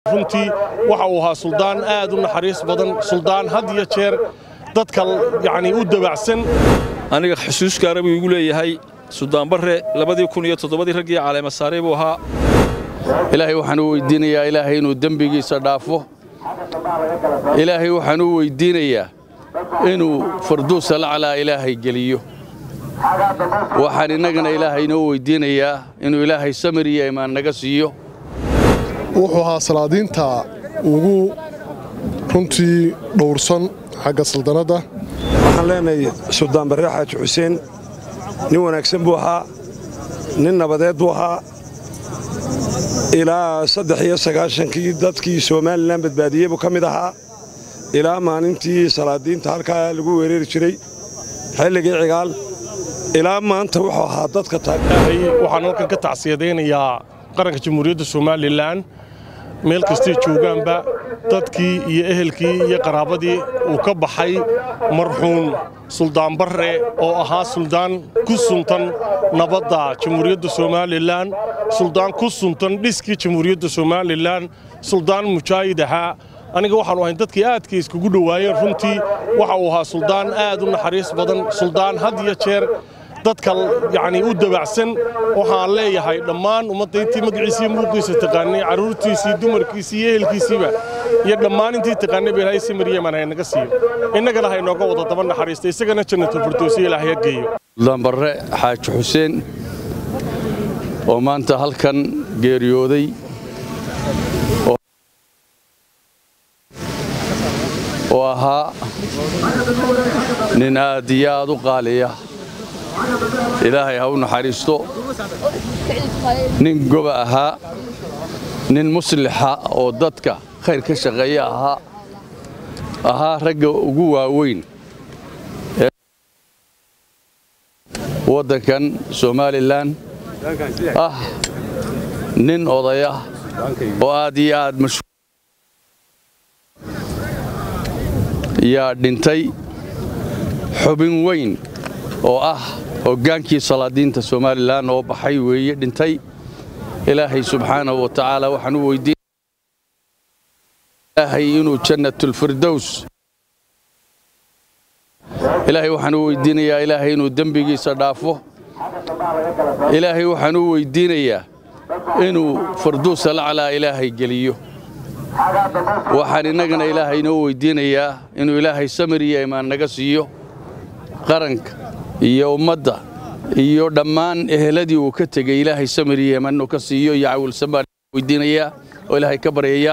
runtii waxa uu ahaa suldaan aad u naxariis badan suldaan had iyo jeer dadka yacnii u dabacsan aniga xusuus gaara buu igu leeyahay suldaan barre labadii kun iyo toddobadii raggii caleema saaray buu ahaa ilaahay waxaan u weyddiinayaa ilaahay inuu dembigiisa dhaafo ilaahay waxaan u weyddiinayaa inuu farduusa laclaa ilaahay geliyo waxaan innagana ilaahay inoo weyddiinayaa inuu ilaahay samir iyo imaan naga siiyo wuxuu ahaa salaadiinta ugu runtii dhowrsan xagga saldanadda waxaan leenahay suldaan barre xaaji xuseen nin wanaagsan buu ahaa nin nabadeed buu ahaa ilaa saddex iyo sagaashankii dadkii somalilan badbaadiyey buu ka mid ahaa ilaa maalintii salaadiinta halkaa lagu weerari jiray xilligii cigaal ilaa maanta wuxuu ahaa dadka waxaan halkan ka tacsiyadaynayaa qaranka jamhuuriyadda somalilan meel kastay joogaanba dadkii iyo ehelkii iyo qaraabadii uu ka baxay marxuum suldaan barre oo ahaa suldaan ku suntan nabadda jamhuuriyadda somalilan suldaan ku suntan dhiskii jamhuuriyadda somalilan suldaan mujaahid ahaa aniga waxaanu ahayn dadkii aadka iskugu dhowaayeen runtii waxa uu ahaa suldaan aad u naxariis badan suldaan had iyo jeer dadka yacnii u dabacsan waxaan leeyahay dhammaan ummadda intii magaciisii muuqiisa taqaanay carruurtiisii dumarkiisii iyo ehelkiisiiba iyo dhammaan intii taqaanay ba ilaahay samir yeman hay naga siiyo innagana hay nooga wada daba naxariista isagana jannatul firdowsi ilaahay ha geeyo suldaan barre xaaji xuseen oo maanta halkan geeriyooday oo ahaa nin aad iyo aad u qaaliya ilaahay ha u naxariisto nin goba ahaa nin muslixa oo dadka khayr ka shaqeeya ahaa ahaa ragga ugu waaweyn ee waddankan somalilan ah nin odaya oo aad iyo aad mashhuur yaa dhintay xubin weyn oo ah hoggaankii salaadiinta somalilan oo baxay weeye dhintay ilaahay subxaanahu wa tacaala waxaan u weydiin ilaahay inuu jannatulfirdows ilaahay waxaan u weydiinayaa ilaahay inuu dembigiisa dhaafo ilaahay waxaan u weydiinayaa inuu farduusa laclaa ilaahay geliyo waxaan innagana ilaahay inoo weydiinayaa inuu ilaahay samir iyo imaan naga siiyo qaranka iyo ummadda iyo dhammaan eheladii uu ka tegey ilaahay samir iyo imaan inuu ka siiyo iyo cawilsan baan weydiinayaa oo ilaahay ka baryayaa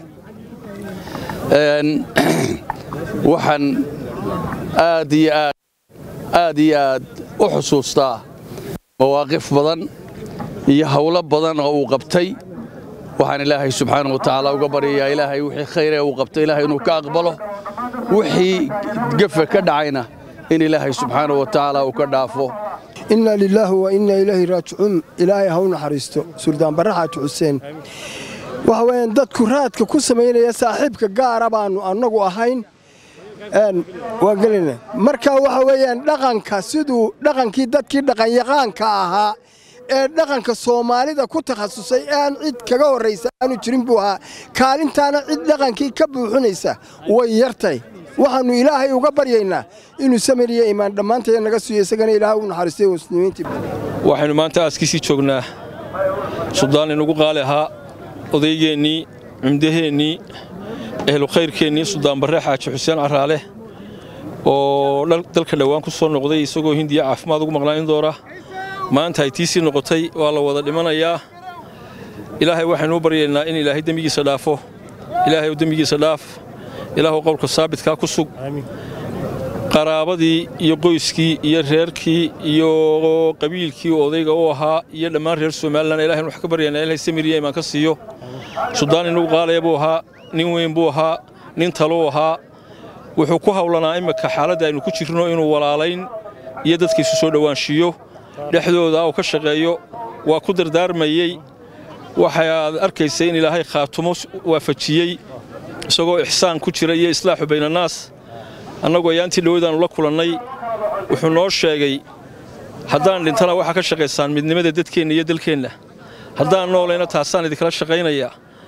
waxaan aad iyo aad aad iyo aad u xusuustaa mawaaqif badan iyo hawlo badan oo uu qabtay waxaan ilaahay subxaana wa tacaala uga baryayaa ilaahay wixii khayre uu qabtay ilaahay inuu ka aqbalo wixii gefe ka dhacayna in ilaahay subxaana wa tacaala uu ka dhaafo inna lilaahi wa inna ilaahi raajicuun ilaahay ha u naxariisto suldaan barre xaaji xuseen waxa weeyaan dadku raadka ku samaynaya saaxiibka gaara baannu annagu ahayn waan gelina marka waxa weeyaan dhaqanka siduu dhaqankii dadkii dhaqanyaqaanka ahaa ee dhaqanka soomaalida ku takhasusay aan cid kaga horraysa aanu jirin buu ahaa kaalintaana cid dhaqankii ka buuxinaysa way yartay waxaannu ilaahay uga baryaynaa inuu samir iyo imaan dhammaantaya naga siiyo isagana ilaahay u naxariistay muslimiintii waxaynu maanta aaskiisii joognaa suldaan inugu qaali ahaa odaygeennii cumdaheennii ehlu khayrkeennii suldaan barre xaaji xuseen caraale oo dalka dhowaan ku soo noqday isagoo hindiya caafimaad ugu maqnaanin doona maanta ay tiisii noqotay waa la wada dhimanayaa ilaahay waxaynuu baryaynaa in ilaahay dembigiisa dhaafo ilaahay dembigiisa dhaaf ilaahu qowlka saabitkaa ku sug qaraabadii iyo qoyskii iyo reerkii iyo qabiilkii odayga u ahaa iyo dhammaan reer somalilan ilahay wax ka baryaynaa ilahay samiriya imaan ka siiyo suldaan inugu qaalaya buu ahaa nin weyn buu ahaa nin taluu ahaa wuxuu ku hawlanaa imminka xaaladda aynu ku jirno inuu walaalayn iyo dadkiisu soo dhowaanshiiyo dhexdooda uu ka shaqeeyo waa ku dardaarmayey waxaad arkaysay in ilaahay khaatumo waafajiyey isagoo ixsaan ku jira iyo islaaxu baynannaas annagu ayaantii dhowadaannu la kulannay wuxuu noo sheegay haddaan dhintana waxaa ka shaqaysaan midnimada dadkeenna iyo dalkeenna haddaan noolayna taasaan idinkala shaqaynayaa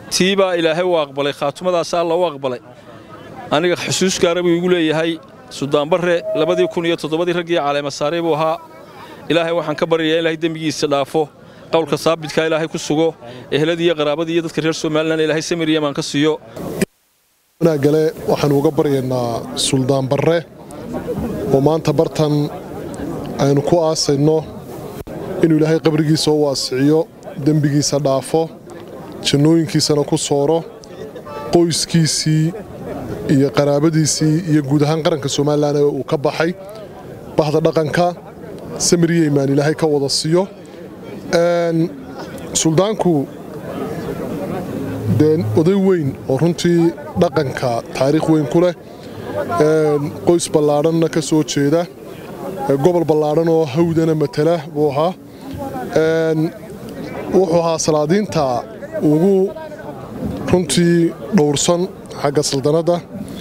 tii baa ilaahay u aqbalay khaatumadaasa alla u aqbalay aniga xusuus gaara buu igu leeyahay sudaanbarre labadii kun iyo toddobadii raggii caleema saaray buu ahaa ilaahay waxaan ka baryayaa ilaahay dembigiisa dhaafo qowlka saabidkaa ilaahay ku sugo eheladii iyo qaraabadii iyo dadka reer somalilan ilaahay samir yamaan ka siiyo wanaagale waxaanu uga baryaynaa suldaan barre oo maanta bartan aynu ku aasayno inuu ilaahay qabrigiisa u waasiciyo dembigiisa dhaafo jannooyinkiisana ku sooro qoyskiisii iyo qaraabadiisii iyo guud ahaan qaranka somalilan ee uu ka baxay bahda dhaqanka samir yeymaan ilaahay ka wada siiyo suldaanku dee oday weyn oo runtii dhaqanka taariikh weyn ku leh qoys ballaadhanna ka soo jeeda gobol ballaadhan oo hawdana matala buu ahaa wuxuu ahaa salaadiinta ugu runtii dhowrsan xagga saldanadda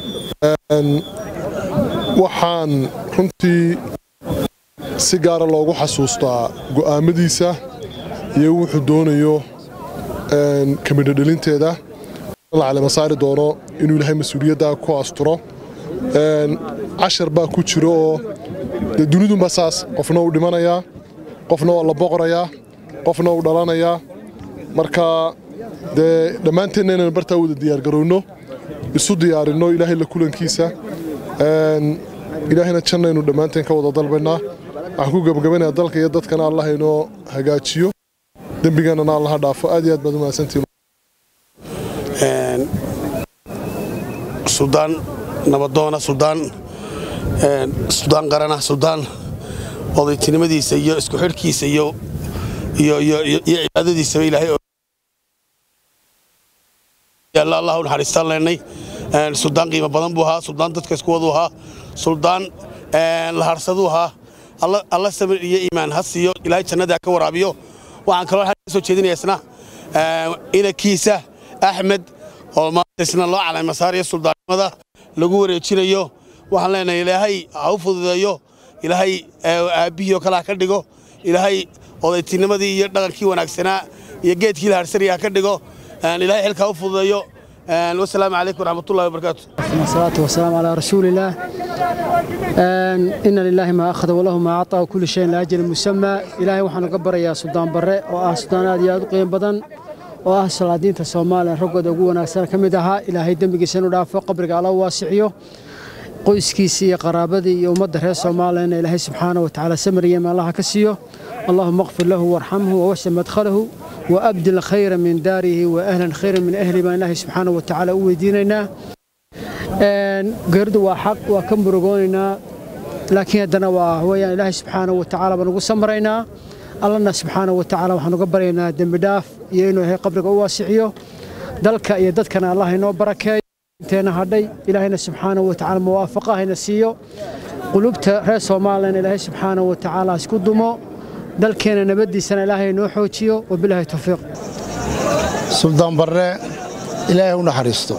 waxaan runtii si gaara loogu xasuustaa go'aammadiisa iyo wuxuu doonayo kamidhodhelinteeda la calema saari doono inuu ilaahay mas-uuliyadda ku asturo cashar baa ku jiro oo dee dunidunba saas qofna uu dhimanayaa qofna waa la boqorayaa qofna uu dhalanayaa marka dee dhammaanteenna inaynu bartaa wada diyaargarowno isu diyaarinno ilaahay la kulankiisa ilaahayna jannaynu dhammaanteen ka wada dalbaynaa waxaan ku gebagabaynayaa dalka iyo dadkana allah inoo hagaajiyo dembigannana allaha dhaafo aad iyo aad baad umahadsantiin suldaan nabadoona suldaan suldaan qarana suldaan odaytinimadiisa iyo isku xidhkiisa iyo iyo iyo iyo cibaadadiisaba ilaahay yalla allah u naxariistaan leennay suldaan qiimo badan buu ahaa suldaan dadka isku waduu ahaa suldaan laharsaduu ahaa alla samir iyo iimaan ha siiyo ilaahay jannada ka waraabiyo waxaan kaloo ka soo jeedinaya isna inankiisa axmed oo maanta isna loo caleema saarayo suldaannimada lagu wareejinayo waxaan leenahay ilaahay ha u fududeeyo ilaahay aabbihii oo kale ha ka dhigo ilaahay odaytinimadii iyo dhaqankii wanaagsanaa iyo geedkii la harsanaya ha ka dhigo ilaahay xilka ha u fududeeyo wasalaamu calaykum waraxmatullahi wabarakaatu والصلاة والسلام على رسول الله إن لله ما أخذ وله ما أعطى وكل شيء لأجل مسمى إلهي وحنا قبر يا سلطان بري وآه سلطان هذه قيم بدن وآه سلادين الصومال رقود أقونا أكثر كمدها إلهي دمك سنو دافع قبرك على واسعيه qoyskiisii iyo qaraabadii iyo ummadda reer soomaaliyana ilaahay subxaana wa tacaala samariyama allaha ka siiyo allahuma qfir lahu warxamhu wawasa madkhalahu waabdil khayra min daarihi wa ahlan khayra min ahli baan ilaahay subxaana wa tacaala u weydiinaynaa geeridu waa xaq waa ka murugoonaynaa laakiin haddana waa weyaan ilaahay subxaana wa tacaala baan ugu samraynaa allana subxaana wa tacaala waxaan uga baryaynaa dembi dhaaf iyo inuu yahay qabriga u waasiciyo dalka iyo dadkana allah inoo barakeeyo inteena hadhay ilaahayna subxaana wa tacaala muwaafaqa hayna siiyo qulubta reer soomaaliyana ilaahay subxaana wa tacaala isku dumo dalkeena nabaddiisana ilaahay inoo xoojiyo wabilaahi tawfiiq suldaan barre ilaahay u naxariisto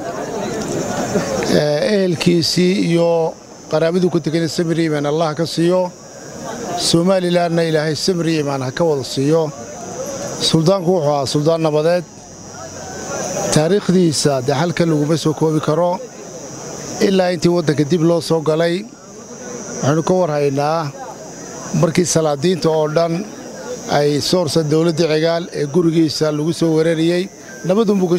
ehelkiisii iyo qaraabaduu ku tegana samir yimaan allah ka siiyo somalilanna ilaahay samir yimaan ha ka wada siiyo suldaanku wuxuu ahaa suldaan nabadeed taariikhdiisa dee halka laguma soo koobi karo ilaa intii waddanka dib loo soo galay waxaynu ka warhaynaa markii salaadiinta oo dhan ay soorsa dawladda cigaal ee gurigiisa lagu soo weerariyey nabadunbuu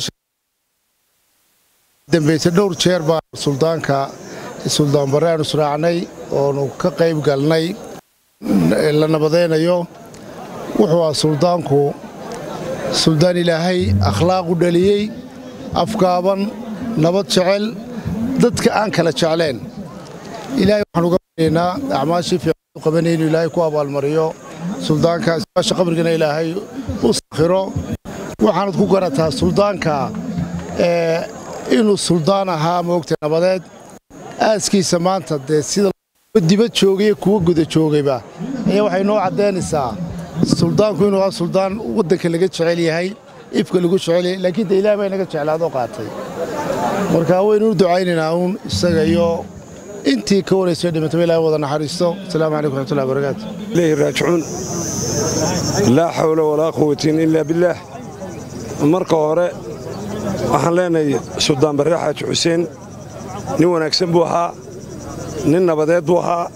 dambayse dhowr jeer baa suldaanka suldaan barre aanu israacnay oonu ka qayb galnay la nabadaynayo wuxuu ah suldaanku suldaan ilaahay akhlaaq u dhaliyey afgaaban nabad jecel dadka aan kala jecleen ilaahay waxaan uga baryaynaa acmaashii fiican u qabanay inuu ilaahay ku abaalmariyo suldaanka isbaasha qabrigana ilaahay u sakhiro waxaanad ku garataa suldaanka inuu suldaan ahaa moogta nabadeed aaskiisa maanta dee sida dibad joogay kuwa guda joogayba ayaa waxay noo caddaynaysaa suldaanku inuu ahaa suldaan waddanka laga jecel yahay ifka lagu jecel yahay laakiin de ilaah baa inaga jeclaadoo qaatay marka waynu u ducaynaynaa uun isaga iyo intii ka waraysay dhimataba ilahay wada naxariisto asalaamu calaykum raxmatullahi wabarakaatu إليه راجعون لا حول ولا قوة إلا بالله marka hore waxaan leenahay suldaan barre xaaji xuseen nin wanaagsan buu ahaa nin nabadeed buu ahaa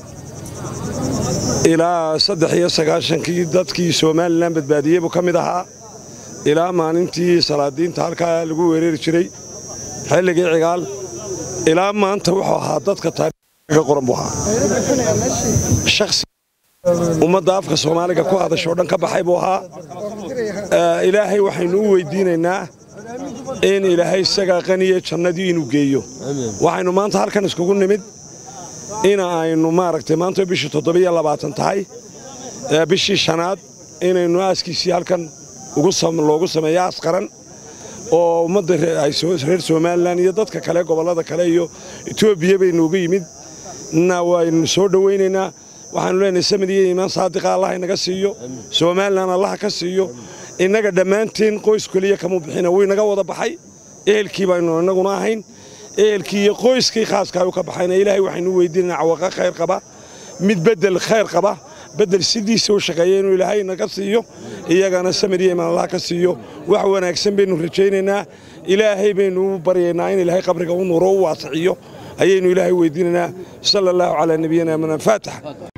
ilaa saddex iyo sagaashankii dadkii somalilan badbaadiyey buu ka mid ahaa ilaa maalintii salaadiinta halkaa lagu weerari jiray xilligii cigaal ilaa maanta wuxuu ahaa dadka taariikhga qoran buu ahaa shakhsi ummadda afka soomaaliga ku hadashoo dhan ka baxay buu ahaa ilaahay waxaynu u weyddiinaynaa in ilaahay isagaa qaniye jannadii inuu geeyo waxaynu maanta halkan iskugu nimid in aynu maaragtay maanta bishii toddobiyo labaatan tahay bishii shanaad inaynu aaskiisii halkan loogu sameeyo askaran oo ummadda reer somalilan iyo dadka kale gobollada kale iyo etoobiya baynuuga yimid na waynu soo dhowaynaynaa waxaanu leenahay samid iyo iimaan saadiqa allah inaga siiyo somalilan allah ka siiyo innaga dhammaanteen qoys keliya kama bixina wuu inaga wada baxay ehelkii baynu innaguna ahayn ehelkii iyo qoyskii khaaska u ka baxayna ilaahay waxaynu weydiinana cawaqa khayr qaba mid beddel khayr qaba beddel sidiisa u shaqeeya inuu ilaahay naga siiyo iyagana samir iyo imaan allah ka siiyo wax wanaagsan baynu rajaynaynaa ilaahay baynu u baryaynaa in ilaahay qabriga u nuuro u waasiciyo ayaynu ilaahay weydiinaynaa sala allahu calaa nabiyina manan faatax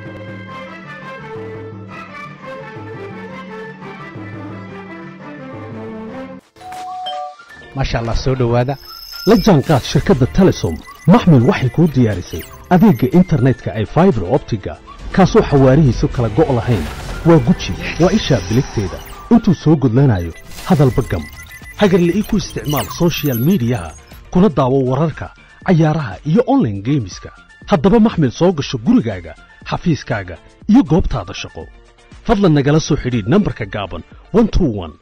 maasha allah soo dhowaada la jaanqaad shirkadda telesom maxmil waxay kuu diyaarisay adeegga internetka ay faibar optiga kaasoo xawaarihiisu kala go' lahayn waa guji waa ishaa biligteeda intuu soo gudlanayo hadalba gam hagarle ii ku isticmaal soshiyal miidiyaha kuna daawo wararka cayaaraha iyo onlaine geemiska haddaba maxmil soo gasho gurigaaga xafiiskaaga iyo goobtaada shaqo fadlan nagala soo xidhiidh nambarka gaaban